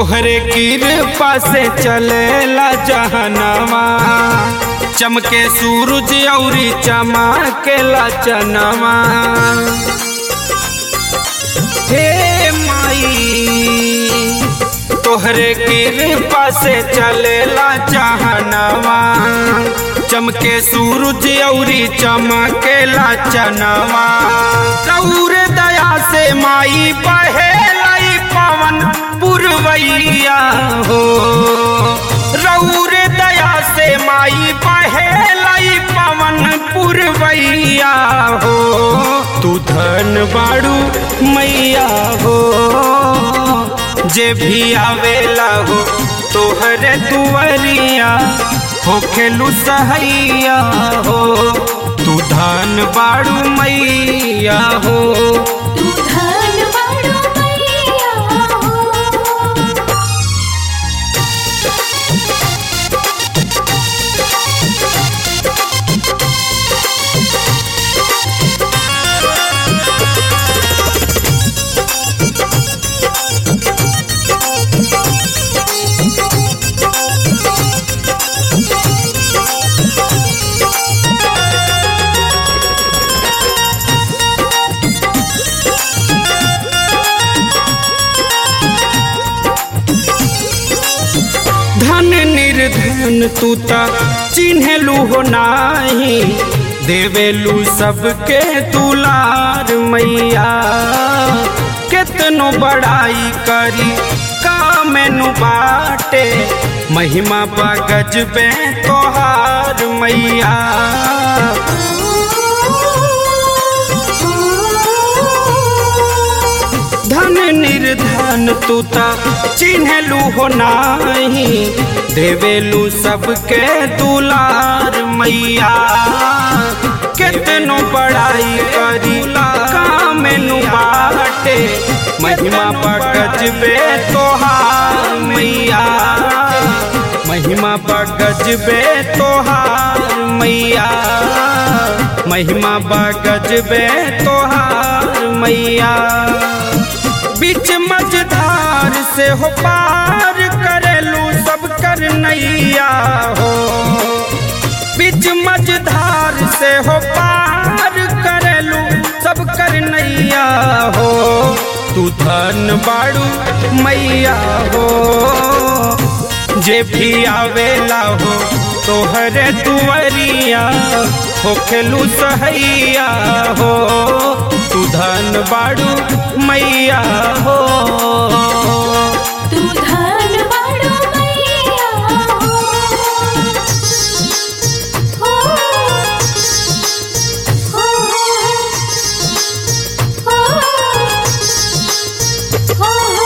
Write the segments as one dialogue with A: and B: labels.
A: तोहरे कृपा से चलेला जहनवा चमके सूरज औरी चमकेला चनवा हे माई तोहरे कृपा से चलेला जहनवा चमके सूरज औरी चमकेला चनवा रौर दया से माई बहेलाई पवन पुरवैया हो रौर दया से माई बहेलाई पवन पुरवैया हो तू धन बाड़ू मैया हो जे भी आवेला हो तोहरे दुआरिया हो खेलू सहैया हो तू धन बाड़ू मैया हो
B: तू धन बाड़ू मैया हो
A: धन निर्धन तू ता चिन्हलू हो नाही देवेलू सबके तुलार मैया केतनो बड़ाई करी कामेनु बाटे महिमा बगज बे तोहार मैया धन निर्धन तू ता चिन्हलू हो नाही देवेलू सबके दुलार मैया केतनो बड़ाई करी कामेनु बाटे महिमा बगज बे तोहार मैया महिमा बगज बे तोहार मैया महिमा बगज बे तोहार मैया बीच मझधार से हो पार करेलू सब कर नैया हो बीच मझधार से हो पार करेलू सब कर नैया हो तू धन बाड़ू मैया हो जे भी आवेला हो तोहरे दुआरिया हो खेलू सहैया हो तू धन बाड़ू मैया हो
B: तू धन बाड़ू मैया हो हो हो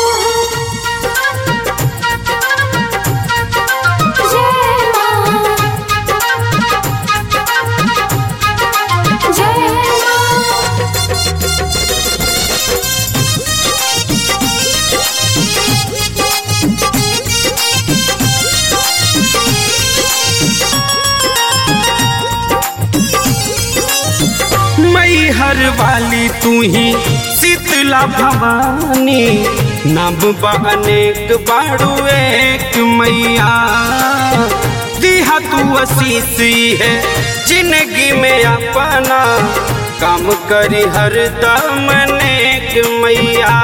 B: हो जय मां जय मां
A: मई हर वाली तू ही शीतला भवानी नब अनेक बाड़ू एक मैया दिहा तू असीसी है जिंदगी में अपना काम करी हर दम नेक मैया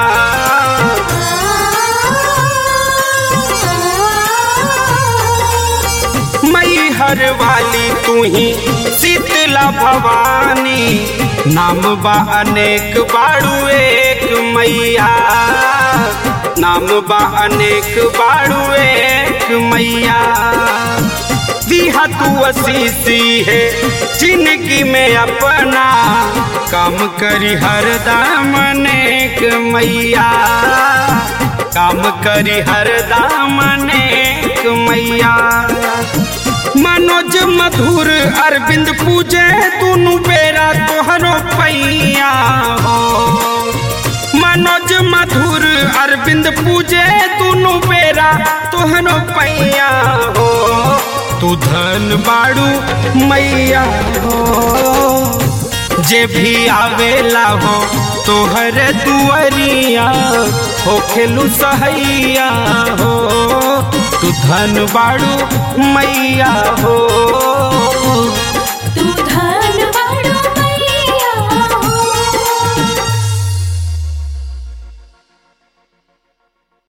A: मई हर वाली तू ही शीतला भवानी नाम बा अनेक बाड़ू एक मैया नाम बा अनेक बाड़ू एक मैया दिहा तू असीसी है जिंदगी में अपना काम करी हर दाम अनेक मैया काम करी हर दाम अनेक मैया मनोज मधुर अरविंद पूजे दुनु बेरा तोहरो पैया हो मनोज मधुर अरविंद पूजे दुनु बेरा तोहरो पैया हो तू धन बाड़ू मैया हो जे भी आवेला हो तोहर दुआरिया हो खेलू सहैया हो तू धन बाड़ू मैया हो
B: तू धन